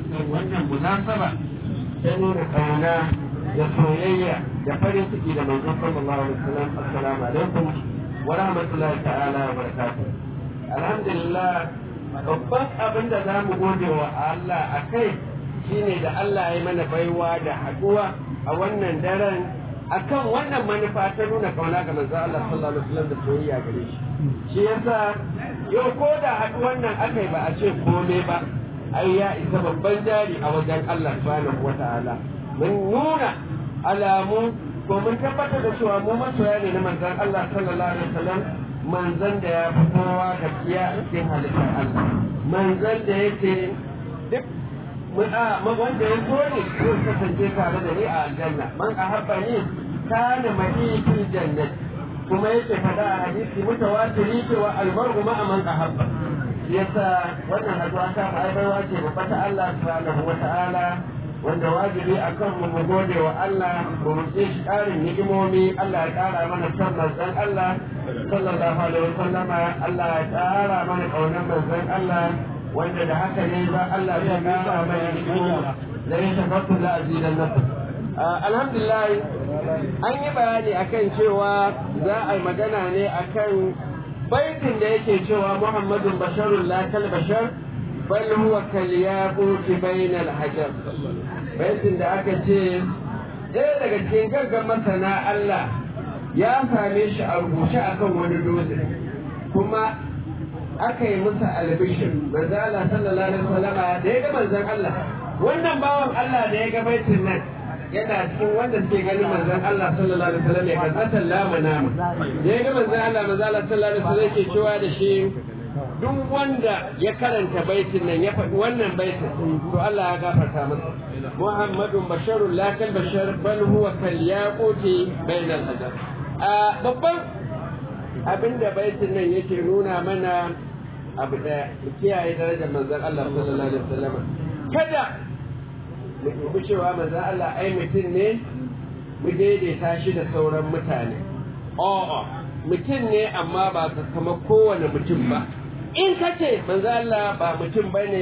kan wannan munasaba ta nuna kauna da soyayya da farin ciki da manzon sallallahu alaihi wasallam assalamu alaikum wa rahmatullahi ta'ala wa barakatuh alhamdulillah babban abin da za mu gode wa Allah a kai shine da Allah ya mana baiwa da haɗuwa a wannan daren akan wannan manufa ta nuna kauna ga manzo Allah sallallahu alaihi wasallam da soyayya gare shi shi yasa yau ko da haɗuwan nan aka yi ba a ce komai ba ai ya isa babban jari a wajen Allah subhanahu wata'ala mun nuna alamu ko mun tabbatar da cewa mu masoya ne na manzon Allah sallallahu alaihi wasallam manzon da ya fi kowa gaskiya a cikin halittar Allah manzon da yake duk wanda ya so ne zai kasance tare da ni a aljanna man ahabba ni kana ma'i fil jannati kuma yake fada a hadisi mutawatiri cewa almar'u ma'a man ahabba yasa wannan haduwa ta ma'aibarwa ce babba ta Allah subhanahu wa ta'ala wanda wajibi a kan mu mu gode wa Allah mu roƙe shi ƙarin ni'imomi Allah ya ƙara mana son manzon Allah sallallahu alaihi wa sallama Allah ya ƙara mana ƙaunar manzon Allah wanda da haka ne ba Allah zai ƙara mana ni'imomi la in shakartu la azidannakum alhamdulillah an yi bayani akan cewa za a yi magana ne akan baitin da yake cewa Muhammadun basharun la kal bashar bal huwa kal yaquti bainal hajar baitin da aka ce ɗaya daga cikin gaggan masana Allah ya same shi a rubuce akan wani dutse kuma aka yi musa albishir manzo Allah sallallahu alaihi wasallama da ya ga manzon Allah wannan bawan Allah da ya ga baitin nan yana cikin wanda suke ganin manzon Allah sallallahu alaihi wasallam ya kazzatan lama nama da ya ga manzon Allah manzo Allah sallallahu alaihi wasallam yake cewa da shi duk wanda ya karanta baitin nan ya faɗi wannan baitin to Allah ya gafarta masa Muhammadun basharun la kal bashar bal huwa kal yaquti bainal hajar a babban abinda baitin nan yake nuna mana abu da kiyaye darajar manzon Allah sallallahu alaihi wasallam kada mu dubi cewa manzon Allah ai mutum ne mu daidaita shi da sauran mutane a'a mutum ne amma ba ka kama kowane mutum ba in ka ce manzo Allah ba mutum bane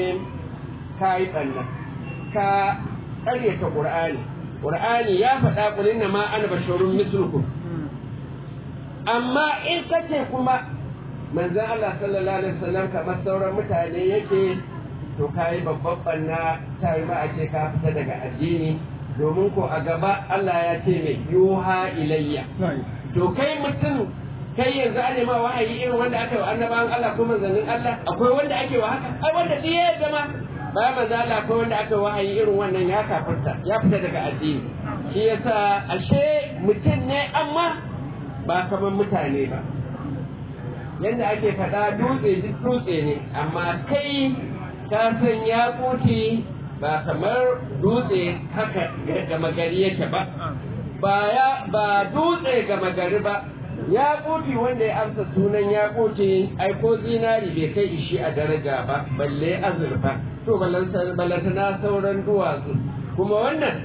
ka yi ɓanna ka ƙaryata ƙur'ani ƙur'ani ya faɗa ƙulin na ma ana basharun mislukum amma in ka ce kuma manzo Allah sallallahu alaihi wasallam kamar sauran mutane yake to ka yi babban ɓanna ta yi ma a ce ka fita daga addini domin ko a gaba Allah ya ce mai yuha ilayya to kai mutum kai yanzu an nema wahayi irin wanda aka yi wa annabawan Allah ko manzannin Allah akwai wanda ake wa haka ai wanda duk ya zama bayan manzo Allah akwai wanda aka wahayi irin wannan ya kafarta ya fita daga addini shi yasa ashe mutum ne amma ba kamar mutane ba yanda ake faɗa dutse duk dutse ne amma kai ka san ya ba kamar dutse haka gama gari yake ba ba ya ba dutse gama gari ba ya kofi wanda ya amsa sunan ya koce ai ko zinari bai kai ishi a daraja ba balle azurfa to balantana sauran duwatsu kuma wannan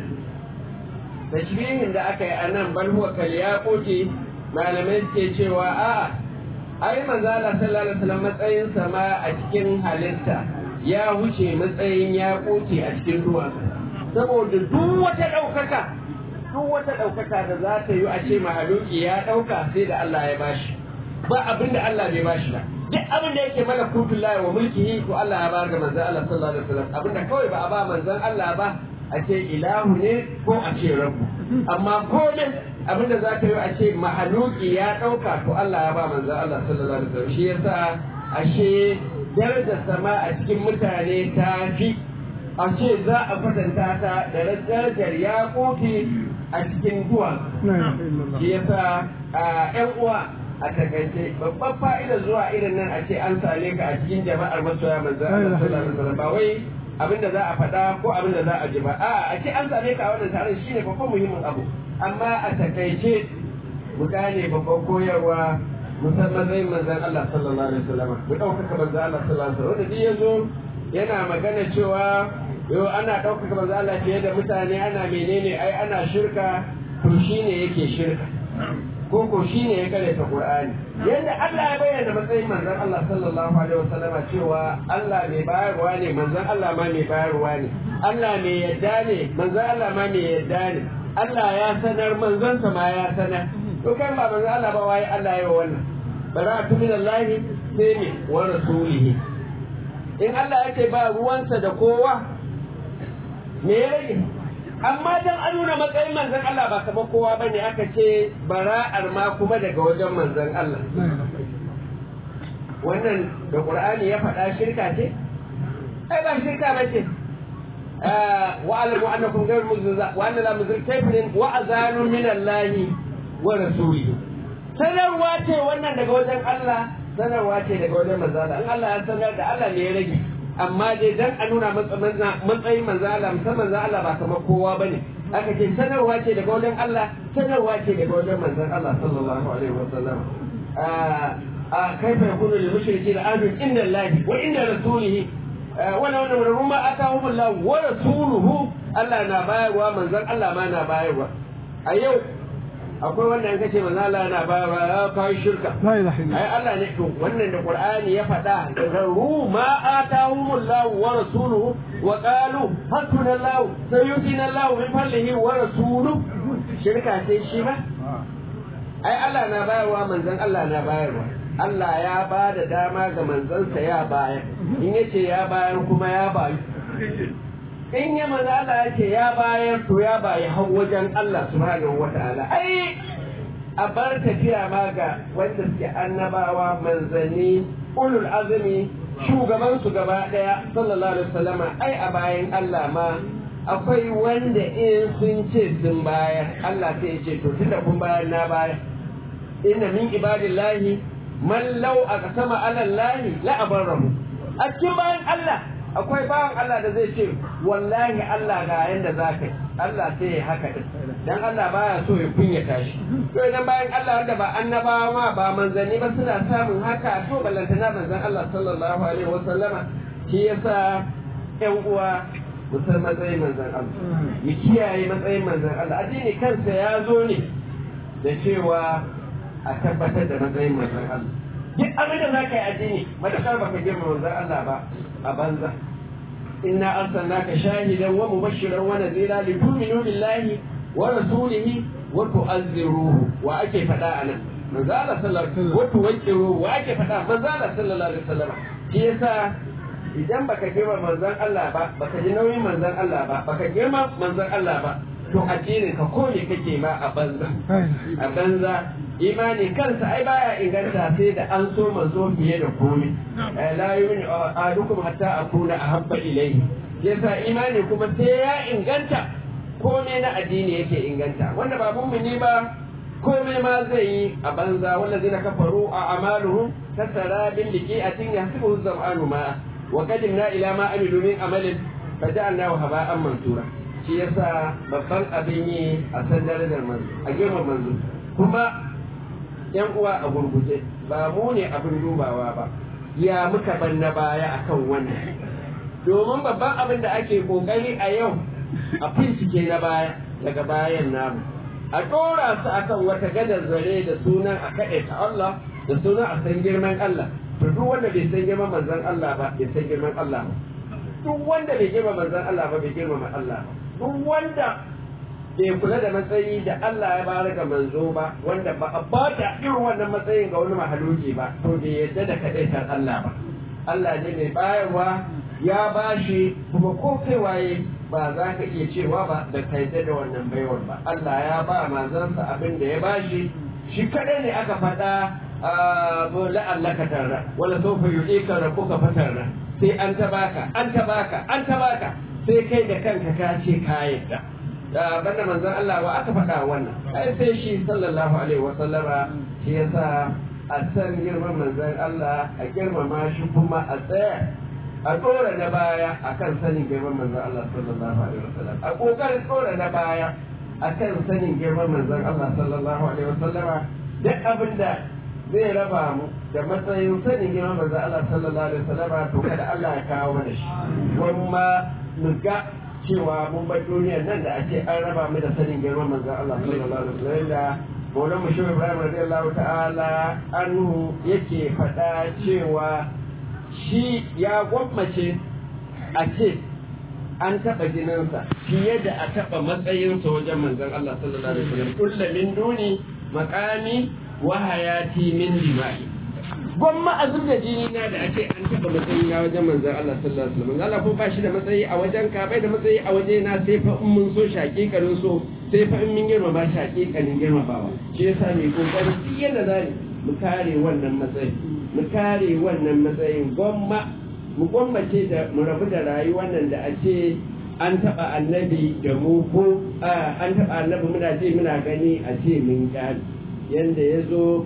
tashbihin da aka yi a nan bal huwa kal ya koce malamai suke cewa a'a ai manzo Allah sallallahu alaihi wasallam matsayin sama a cikin halitta ya wuce matsayin ya koce a cikin duwatsu saboda duk wata ɗaukaka duk wata ɗaukaka da za ta yi a ce mahaluki ya ɗauka sai da Allah ya bashi ba abin da Allah bai bashi ba duk abin da yake mana kutun lahi wa mulkihi to Allah ya bayar ga manzon Allah sallallahu alaihi wasallam abin da kawai ba a ba manzon Allah ba a ce ilahu ne ko a ce rabbu amma komai abin da za ta yi a ce mahaluki ya ɗauka to Allah ya ba manzon Allah sallallahu alaihi wasallam shi yasa ashe darajar sama a cikin mutane ta fi a ce za a kwatanta ta da darajar ya kofi a cikin duwa shi yasa a yan uwa a takaice babban fa'ida zuwa irin nan a ce an same ka a cikin jama'ar masoya manzo Allah sallallahu alaihi wasallam ba wai abinda za a faɗa ko abinda za a ji ba a a ce an same ka a wannan taron shine babban muhimmin abu amma a takaice mu gane babban koyarwa musamman zai manzon Allah sallallahu alaihi wasallam mu ɗaukaka manzon Allah sallallahu alaihi wasallam wanda ya zo yana magana cewa yau ana ɗaukaka manzo Allah fiye da mutane ana menene ai ana shirka to shine yake shirka ko ko shine ya karanta Qur'ani yanda Allah ya bayyana matsayin manzon Allah sallallahu alaihi wasallama cewa Allah mai bayarwa ne manzon Allah ma mai bayarwa ne Allah mai yadda ne manzon Allah ma mai yadda ne Allah ya sanar manzon sa ma ya sanar to kan ba manzon Allah ba wai Allah ya wannan bara'atu min Allah sai ne wa rasulihi in Allah ya ce ba ruwansa da kowa me ya rage amma dan an nuna matsayin manzon Allah ba kamar kowa bane aka ce bara'ar ma kuma daga wajen manzon Allah wannan da Qur'ani ya faɗa shirka ce ai ba shirka ba ce wa alamu annakum ghayr muzza wa anna la muzil kafirin wa azanu min Allah wa rasulihi sanarwa ce wannan daga wajen Allah sanarwa ce daga wajen manzon Allah in Allah ya sanar da Allah ne ya rage amma dai dan a nuna matsayin manzo Allah musamman manzo Allah ba kamar kowa bane aka ce sanarwa ce daga wajen Allah sanarwa ce daga wajen manzon Allah sallallahu alaihi wasallam a kaifa yakunu lil mushrikeena ahdun inda Allah wa inda rasulihi wala wala wala rumma atahum Allah wa rasuluhu Allah na bayarwa manzon Allah ma na bayarwa a yau akwai wanda an kace manzo Allah yana bayarwa ya kai shirka la ilaha illa ai Allah ne to wannan da Qur'ani ya faɗa garu ma atahumullahu wa rasuluhu wa qalu hasbunallahu sayyidina Allah min fadlihi wa rasuluhu shirka sai shi ba ai Allah na bayarwa manzon Allah na bayarwa Allah ya ba da dama ga manzansa ya bayar in yace ya bayar kuma ya bayu in ya manzo Allah ya ce ya bayar to ya bayi har wajen Allah subhanahu wataala ai a bar tafiya ma ga wanda suke annabawa manzanni ulul azumi shugaban su gaba daya sallallahu alaihi wasallama ai a bayan Allah ma akwai wanda in sun ce sun bayar Allah sai ya ce to tunda kun bayar na bayar inna min ibadillahi man law aqsama ala allahi la abarahu a cikin bayan Allah akwai bawan Allah da zai ce wallahi Allah ga yanda za ka yi Allah sai ya haka din dan Allah baya so ya kunyata shi to idan bayan Allah wanda ba annabawa ma ba manzanni ba suna samun haka to ballantana manzon Allah sallallahu alaihi wasallama shi yasa ƴan uwa musan matsayin manzon Allah ya kiyaye matsayin manzon Allah addini kansa ya zo ne da cewa a tabbatar da matsayin manzon Allah duk abin da za ka yi addini matakar baka girma manzon Allah ba a banza inna arsalnaka shahidan wa mubashiran wa nadhira li tu'minu billahi wa rasulihi wa tu'azziruhu wa ake fada anan manzo Allah sallallahu alaihi wasallam wa tuwaqqiruhu wa ake fada manzo Allah sallallahu alaihi wasallam shi yasa idan baka girma manzon Allah ba baka ji nauyin manzon Allah ba baka girma manzon Allah ba to addinin ka ko ne kake ma a banza a banza imani kansa ai baya inganta sai da an so manzo fiye da komai la yu'minu ahadukum hatta akuna ahabba ilayhi yasa imani kuma sai ya inganta komai na addini yake inganta wanda ba mummuni ba komai ma zai yi a banza wanda zai kafaru a amaluhum kasara bin liqi'atin yahsibuhu zam'anu ma wa qadimna ila ma amilu min amalin faja'alnahu haba'an mansura shi yasa babban abin yi a san darajar manzo a girman manzo kuma yan uwa a gurguje ba mu ne abin dubawa ba ya muka ban na baya akan wannan domin babban abin da ake kokari a yau a bincike na baya daga bayan namu a ɗora su akan wata gadar zare da sunan a kaɗe ta Allah da sunan a san girman Allah to duk wanda bai san girman manzon Allah ba bai san girman Allah ba duk wanda bai girma manzon Allah ba bai girma Allah ba duk wanda bai kula da matsayi da Allah ya bayar ga manzo ba wanda ba a ba ta irin wannan matsayin ga wani mahaluki ba to bai yadda da kadaitar Allah ba Allah ne mai bayarwa ya bashi kuma ko kai waye ba za ka iya cewa ba da ka yadda da wannan baiwar ba Allah ya ba manzansa abin da ya bashi shi kadai ne aka faɗa la'allaka tarra wala sawfa yu'ika rabbuka fatarra sai an ta baka an ta baka an ta baka sai kai da kanka ka ce ka yadda banda manzon Allah wa aka faɗa wannan ai sai shi sallallahu alaihi wasallama shi yasa a san girman manzon Allah a girmama shi kuma a tsaya a tsora na baya akan sanin girman manzon Allah sallallahu alaihi wasallam a kokarin tsora na baya akan sanin girman manzon Allah sallallahu alaihi wasallama duk abin da zai raba mu da matsayin sanin girman manzon Allah sallallahu alaihi wasallama to kada Allah ya kawo mana shi kuma mu ga cewa mun bar duniyar nan da ake an raba mu da sanin girman manzon Allah sallallahu alaihi wasallam da Maulan Mushir Ibrahim radiyallahu ta'ala anhu yake faɗa cewa shi ya gwammace a ce an taɓa jininsa fiye da a taɓa matsayinsa wajen manzon Allah sallallahu alaihi wasallam kulla min duni maqami wa hayati min dima'i gwamma a zub da jini na da ake an taɓa matsayi na wajen manzon Allah sallallahu alaihi wasallam Allah ko ba shi da matsayi a wajen ka bai da matsayi a waje na sai fa in mun so shaƙiƙarin so sai fa in mun girmama shaƙiƙanin girmamawa shi yasa mai kokarin duk yadda za mu kare wannan matsayi mu kare wannan matsayin gwamma mu gwammace da mu rabu da rayuwar nan da a ce an taɓa annabi da mu ko an taɓa annabi muna ce muna gani a ce mun kyale yanda ya zo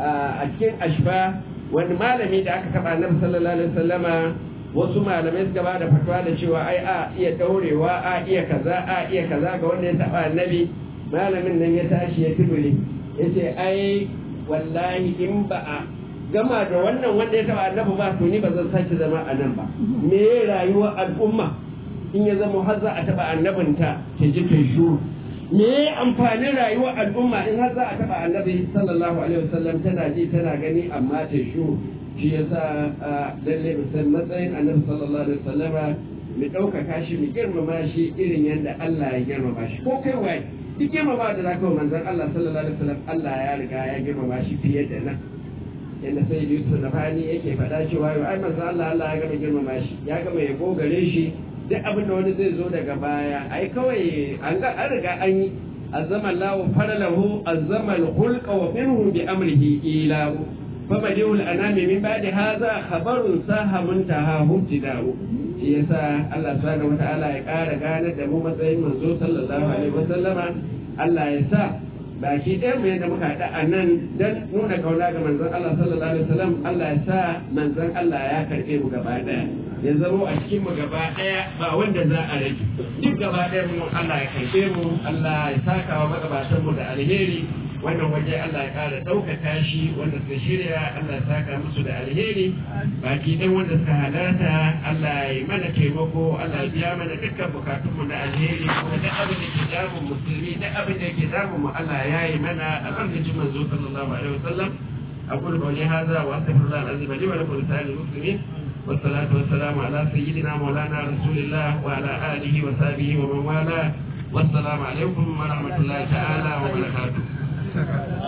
a cikin ashfa wani malami da aka taɓa annabi sallallahu alaihi wasallama wasu malamai suka ba da fatwa da cewa ai a iya daurewa a iya kaza a iya kaza ga wanda ya taɓa annabi malamin nan ya tashi ya tubule ya ce ai wallahi in ba a gama da wannan wanda ya taba annabi ba to ni ba zan sake zama a nan ba me rayuwar al'umma in ya zama har za a taba annabinta ta ji ta shuru me amfanin rayuwar al'umma in har za a taba annabi sallallahu alaihi wasallam tana ji tana gani amma ta shuru shi yasa lalle mu san matsayin annabi sallallahu alaihi wasallama mu ɗaukaka shi mu girmama shi irin yadda Allah ya girmama shi ko kai waye duk girmama da zaka wa manzon Allah sallallahu alaihi wasallam Allah ya riga ya girmama shi fiye da nan yadda sai Yusuf da fani yake faɗa cewa yau ai manzo Allah Allah ya gama girmama shi ya gama ya gogare shi duk abin da wani zai zo daga baya ai kawai an ga an riga an yi azama Allah faralahu azama al-khulqa wa minhu bi amrihi ilahu فبديع الأنام من بعد هذا خبر ساه منتهى ابتداء shi yasa Allah subhanahu wata'ala ya ƙara gane da mu matsayin manzo sallallahu alaihi wasallama Allah ya sa baki ɗaya mu yadda muka haɗa a nan don nuna kauna ga manzon Allah sallallahu alaihi wasallam Allah ya sa manzon Allah ya karɓe mu gaba ɗaya ya zamo a cikin mu gaba ɗaya ba wanda za a rage duk gaba ɗaya mu Allah ya karɓe mu Allah ya saka wa magabatan mu da alheri wannan waje Allah ya ƙara ɗaukaka shi wanda suka shirya Allah ya saka musu da alheri baki ɗan wanda suka halarta Allah ya mana taimako Allah ya biya mana dukkan bukatunmu na alheri kuma duk abin da ke damun musulmi duk abin da ke damun mu Allah ya yi mana albarkacin manzo sallallahu alaihi wasallam أقول قولي هذا وأستغفر الله العظيم لي ولكم لسائر المسلمين والصلاة والسلام على سيدنا مولانا رسول الله وعلى آله وصحبه ومن والاه والسلام عليكم ورحمة الله تعالى وبركاته